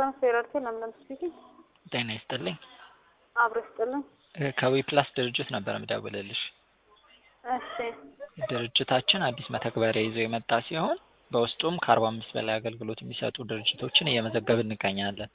ትራንስፌረርቴ ለምለም ስፒኪንግ ጤና ይስጥልኝ። አብሮ ይስጥልኝ። ከዊ ፕላስ ድርጅት ነበር የምደውልልሽ። እሺ ድርጅታችን አዲስ መተግበሪያ ይዞ የመጣ ሲሆን በውስጡም ከአርባ አምስት በላይ አገልግሎት የሚሰጡ ድርጅቶችን እየመዘገብን እንገኛለን።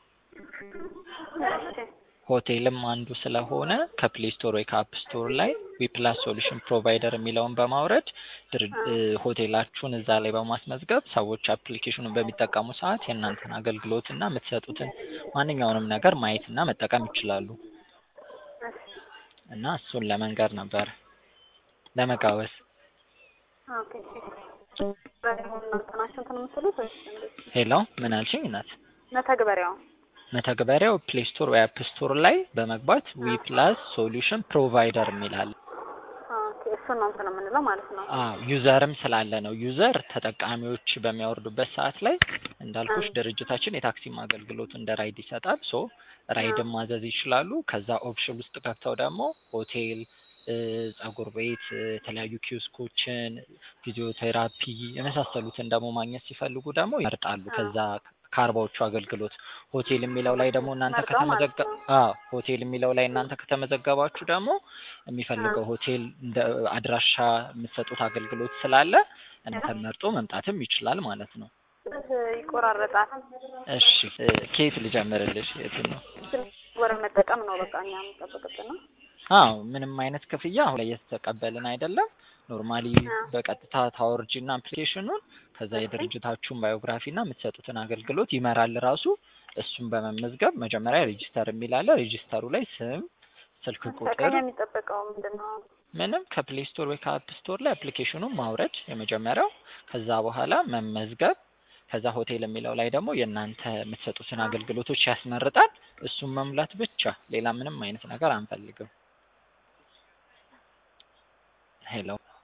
እሺ ሆቴልም አንዱ ስለሆነ ከፕሌይ ስቶር ወይ ከአፕ ስቶር ላይ ዊፕላስ ሶሉሽን ፕሮቫይደር የሚለውን በማውረድ ድር- እ ሆቴላችሁን እዛ ላይ በማስመዝገብ ሰዎች አፕሊኬሽኑን በሚጠቀሙ ሰዓት የእናንተን አገልግሎት እና የምትሰጡትን ማንኛውንም ነገር ማየት እና መጠቀም ይችላሉ እሺ እና እሱን ለመንገር ነበር ለመጋበዝ። ኦኬ እሺ በሆነ እናንተ ናችሁ እንትን የምትሉት ወይስ እንዴት? ሄሎ ምን አልሽኝ እናት? መተግበሪያው መተግበሪያው ፕሌይ ስቶር ወይ አፕ ስቶር ላይ በመግባት ዊፕላስ ሶሉሽን ፕሮቫይደር የሚላል ኦኬ እሱን ነው እንትን የምንለው ማለት ነው። አዎ ዩዘርም ስላለ ነው። ዩዘር ተጠቃሚዎች በሚያወርዱበት ሰዓት ላይ እንዳልኩሽ ድርጅታችን የታክሲም አገልግሎት እንደ ራይድ ይሰጣል። ሶ ራይድን ማዘዝ ይችላሉ። ከዛ ኦፕሽን ውስጥ ገብተው ደግሞ ሆቴል፣ እ ጸጉር ቤት፣ እ የተለያዩ ኪዮስኮችን፣ ፊዚዮቴራፒ የመሳሰሉትን ደግሞ ማግኘት ሲፈልጉ ደግሞ ይመርጣሉ። ከዛ ከአርባዎቹ አገልግሎት ሆቴል የሚለው ላይ ደግሞ እናንተ መርጠው ማለት ከተመዘገ ነው። አዎ ሆቴል የሚለው ላይ እናንተ ከተመዘገባችሁ ደግሞ የሚፈልገው ሆቴል እንደ አድራሻ የምትሰጡት አገልግሎት ስላለ እናንተን መርጦ መምጣትም ይችላል ማለት ነው። ይቆራረጣል። እሺ እ ከየት ልጀምርልሽ? የቱን ነው? ወረ መጠቀም ነው በቃ እኛ የምንጠብቅብን ነው። አዎ ምንም አይነት ክፍያ አሁን ላይ እየተቀበልን አይደለም። ኖርማሊ በቀጥታ ታወርጂና አፕሊኬሽኑን ከዛ የድርጅታችሁን ባዮግራፊ እና የምትሰጡትን አገልግሎት ይመራል ራሱ። እሱን በመመዝገብ መጀመሪያ ሬጂስተር የሚል አለ። ሬጂስተሩ ላይ ስም፣ ስልክ ቁጥር ከኛ የሚጠበቀው ምንድን ነው? ምንም ከፕሌይ ስቶር ወይ ከአፕ ስቶር ላይ አፕሊኬሽኑን ማውረድ የመጀመሪያው። ከዛ በኋላ መመዝገብ። ከዛ ሆቴል የሚለው ላይ ደግሞ የእናንተ የምትሰጡትን አገልግሎቶች ያስመርጣል። እሱን መሙላት ብቻ፣ ሌላ ምንም አይነት ነገር አንፈልግም። ሄሎ